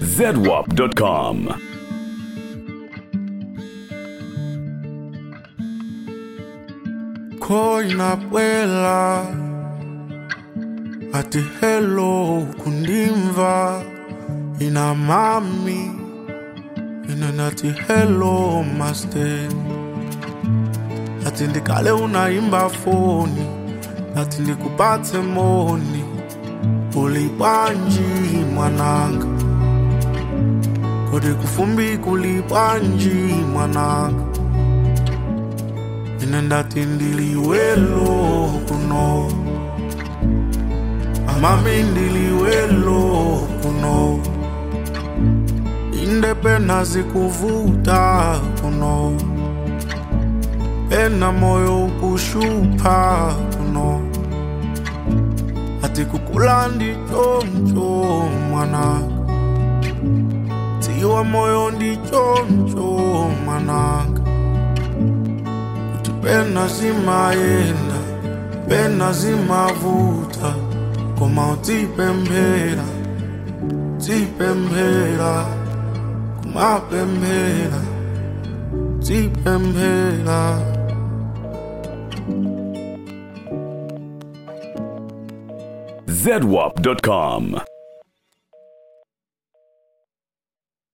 zedwap.com. Koina bwela ati hello kundimva ina mami ina nati hello master ati ndikale unaimba foni ati ndikupatse moni ulibwanji mwananga kodi kufumbi kulibwanji mwananga ine ndati ndiliwelo kuno amami ndiliwelo kuno inde pena zikuvuta kuno pena moyo ukushupa kuno ati kukula ndichoncho mwananga tiwa moyo ndichoncho mwananga kuti pena zimayenda pena zimavuta koma utipemphera tipemphera kumapemphera tipemphera zedwap.com.